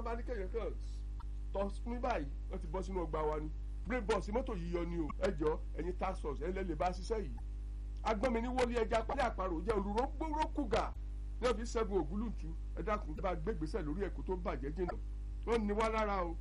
bá ní kẹ̀yẹ́ kan tọ́ ní báyìí wọ́n ti bọ́ sínú ọgbà wa ni brain box mọ́tò yìí yọ ni o ẹ jọ ẹ̀yin task force ẹ̀ lẹ́ lè bá ṣiṣẹ́ yìí agbọ́nmi ní wọlé ẹja pálí àparò jẹ́ olùrókùgà ní ọ̀fi sẹ́gun ògúlùtù ẹ dákun bá gbégbèsè lórí ẹ̀kú tó bàjẹ́ jìnnà wọ́n ní wá lára o.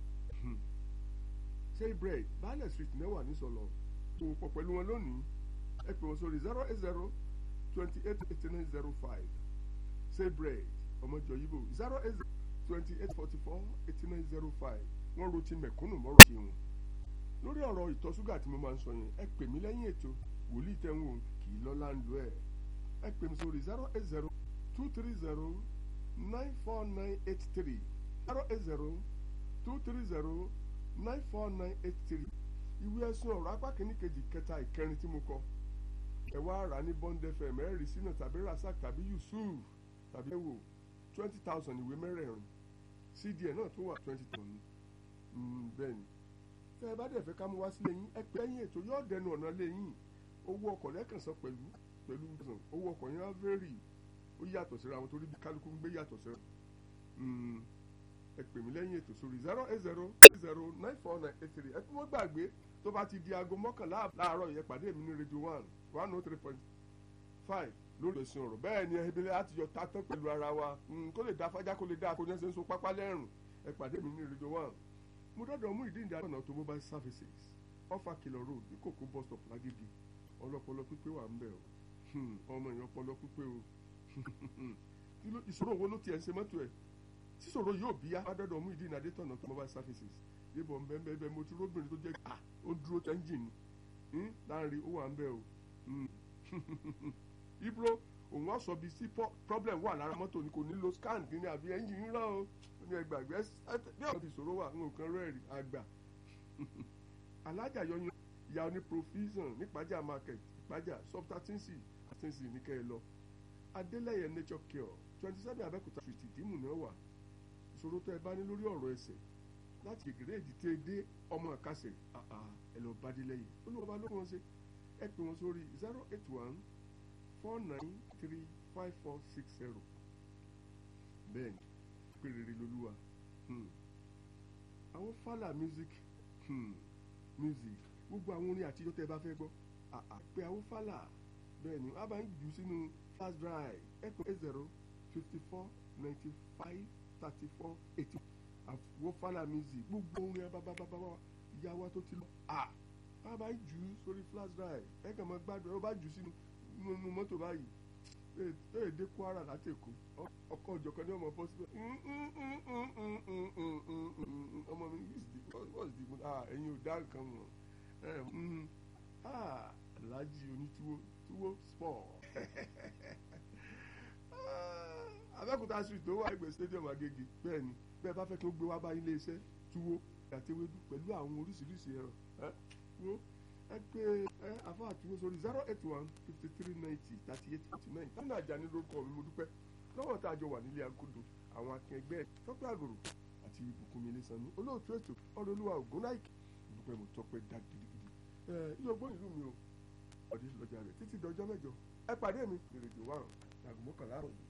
ṣé bread baálẹ̀ street náà wà nísọ̀lọ̀ tó pọ̀ pẹ̀lú wọn lónìí ẹ pè wọ́n sórí zero eight zero twenty eight eighty nine zero five ṣé bread ọmọjọ yìí bò zero eight zero twenty eight forty four eighty nine zero five wọ́n ro ti mẹ̀kúnnù mọ́rọ̀ ṣe wọn. lórí ọ̀rọ̀ ìtọ̀ ṣúgà tí mo máa ń sọ yẹn ẹ pè mí lẹ́yìn ètò wòlíì tẹ̀ ń wò kì í lọ́la ń lo ẹ̀ ẹ pè mí sórí zero eight zero two three zero nine four nine eight three zero eight zero two three zero nine four nine eight three ìwé ẹ̀sùn ọ̀rọ̀ apá kìíní kejì kẹta ìkẹrin tí mo kọ ẹ wá rà ní bond fm ẹ rí sínú tàbí rasak tàbí yusuf tàbí ẹwò twenty thousand ìwé mẹ́rẹ̀ẹ̀rin cdn náà tó wà twenty thousand bẹ́ẹ̀ ni tẹ́ ẹ bá dẹ̀ fẹ́ ká mú wá sílé yín ẹ pé ẹ̀yìn ètò yóò dẹnu ọ̀nà lé yín owó ọkọ̀ lẹ́kàn san pẹ̀lú pẹ̀lú owó ọkọ̀ yẹn á vẹ́rì ó yàtọ̀ síra àwọn torí bí kálukú ń gbé yàtọ̀ síra ẹ pè mí lẹ́yìn ètò sórí zero eight zero eight zero nine four nine eight three ẹ tún wọ́n gbàgbé tó bá ti di aago mọ́kànlá láàárọ̀ yẹn pàdé mi ní radio one one oh three point five lórí ẹ̀sìn ọ̀rọ̀ bẹ́ẹ̀ ni ẹbí láti yọ tatán pẹ̀lú ara wa kó lè dá fájá kó lè dá akóyán ṣe ń so pápá lẹ́rùn ẹ pàdé mi ní radio one mo dọ́dọ̀ mú ìdí ìdí àgbọ̀nà automobile services ọfà kìlọ̀ road ní kòkó bus stop lágídí ọlọ́pọlọ pípé wà ń bẹ̀ o ọmọ èèyàn ọpọlọ pípé o ìṣòro wo ló tiẹ̀ ń ṣe mọ́tò ẹ̀ síṣòro yóò bí yá adọ́dọ̀ mú ìdí ìnàdé tọ̀nà automobile services yébọ̀ ń bẹ́ẹ̀ bẹ́ẹ̀ mo ti róbìnrin tó jẹ́ à ó dúró tẹ́ńjìn ni láàrin ó wà ń bẹ̀ o ibro òun wá sọ bíi sí problem wà lára mọ́tò ni kò ní lo scan kí ni àbí ẹ́ńjìn ń rán o ní ẹgbàgbé bí àwọn ìṣòro wà nǹkan rẹ́ẹ̀rì àgbà alájà yọyún ìyá oní provision nípàjà market ìpàjà subtatinsi àtinsi ní kẹ́ ẹ lọ adélẹ́yẹ nature cure twenty seven abẹ́kúta street ìdímù náà wà ìṣòro tó ẹ bá ní lórí ọ̀rọ̀ ẹsẹ̀ láti kékeré èdè tẹ́ ẹ dé ọmọ àkàṣe ẹ lọ bá délẹ́yẹ olùwọ́ba ló wọ́n ṣe ẹ pè wọ́n sórí zero eight one four nine three five four six zero bẹ́ẹ̀ ni pé rere lolúwa àwọn fàlà music hmm. music gbogbo àwọn orin àtijọ́ tẹ́ ẹ bá fẹ́ gbọ́ pé àwọn fàlà bẹ́ẹ̀ ni wọ́n á bá ń jù sínú flash drive ẹ̀kọ́ eight zero fifty four ninety five thirty four eighty àwọn fàlà music gbogbo orin abábábábá ìyá wa tó ti lọ wọ́n á bá ń jù sórí flash drive ẹ̀kọ́ mọ́ gbádùn ẹ̀ wọ́n bá jù sínú nínú mọ́tò báyìí ee dé kwara láti èkó ọkọ òjọkan ní ọmọ bọ síbẹ̀ ọmọ mi what's the mood ah ẹ̀yin ò dá nǹkan mọ̀ ah alhaji onítúwó túwó sport abẹ́òkúta street tó wà ẹgbẹ́ stadium agége bẹ́ẹ̀ ni bẹ́ẹ̀ bá fẹ́ kí ó gbé wá bá ilé iṣẹ́ túwó àtẹwédú pẹ̀lú àwọn oríṣiríṣi ẹ̀rọ wo ẹ pé ẹ àfa àtúwò sórí zero eight one fifty three ninety thirty eight forty nine tánà àjàní lórúkọ mi mo dúpẹ́ lọ́wọ́ tá a jọ wà nílé agodo àwọn akẹgbẹ́ tọ́pẹ́ àgòrò àti ìbùkún mi lè sanú olóòtú ètò ọ̀rọ̀ olúwa ògùn láìkì dúpẹ́ mo tọ́pẹ́ dá gidigidi ẹ ilé ọgbọ́n ìlú mi o ọ̀dẹ́ lọ́jà rẹ̀ títí dọjọ́ mẹ́jọ ẹ pàdé mi ìrèjò wà rùn lágùn mọ́kànlá rùn.